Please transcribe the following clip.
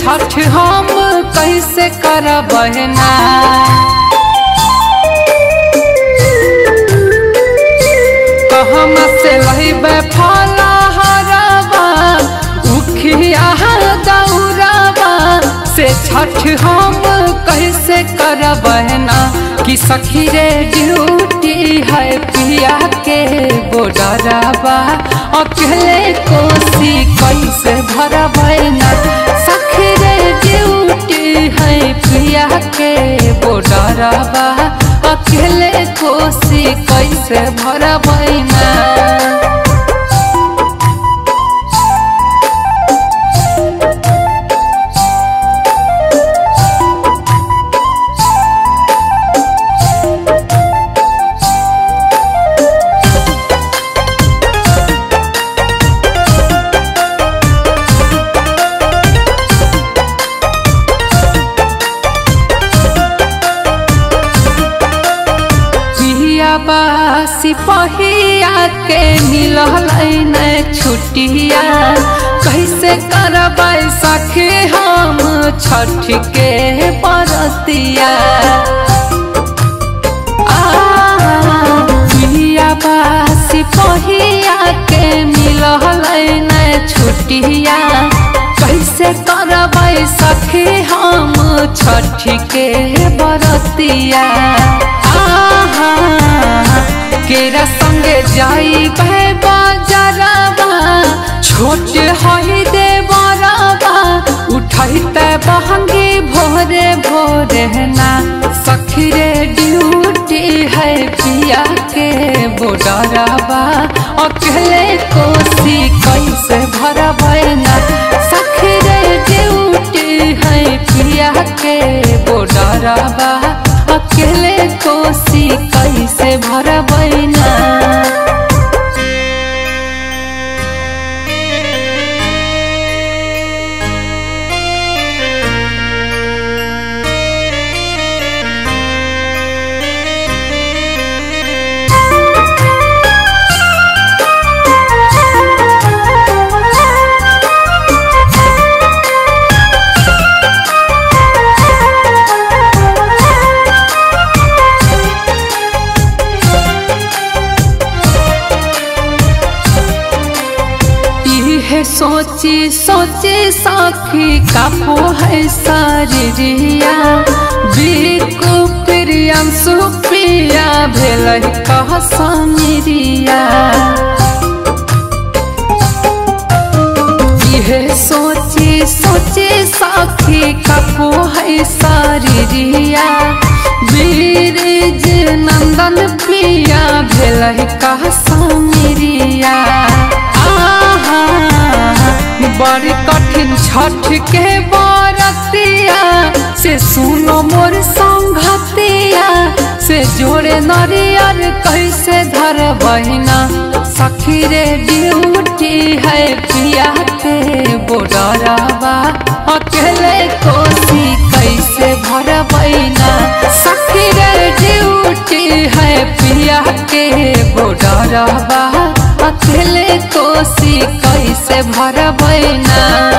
छठ हम कैसे करब ना कहम से लहिबे फला हरबा उखिया दौड़बा से छठ हम कैसे करब ना कि सखी रे ड्यूटी है पिया के बोडरबा अकेले कोसी कैसे भरब ना सखी रे ड्यूटी है पिया के बोडरबा अकेले कोसी कैसे भरब ना पियाबा सिपहिया के मिलल न छुटिया कैसे करब सखे हम छठ के परतिया पियाबा सिपहिया के मिलल न छुटिया कैसे करब सखे हम छठ के बरतिया आहा केरा संगे जाई बजरबा छोट हई दे बरबा उठैते बहंगी भोरे भोरे ना सखी रे ड्यूटी है पिया के बोडरबा अकेले कोसी कैसे भरब ना सखी रे ड्यूटी है पिया के बोडरबा अकेले कोसी कैसे भरब ना है सोची सोची साखी कापो है शरीरिया बिकु प्रियम सुप्रिया भेल कह समीरिया इहे सोची सोची साखी कापो है शरीरिया बीरज नंदन प्रिया भेल कह समीरिया बड़ी कठिन छठ के बरतिया से सुनो मोर संगतिया से जोड़े नरियर कैसे धर बहिना सखी रे ड्यूटी है पिया के बोडरबा अकेले कोसी कैसे भर बहिना सखी रे ड्यूटी है पिया के बोडरबा अकेले कोसी कैसे भरबै ना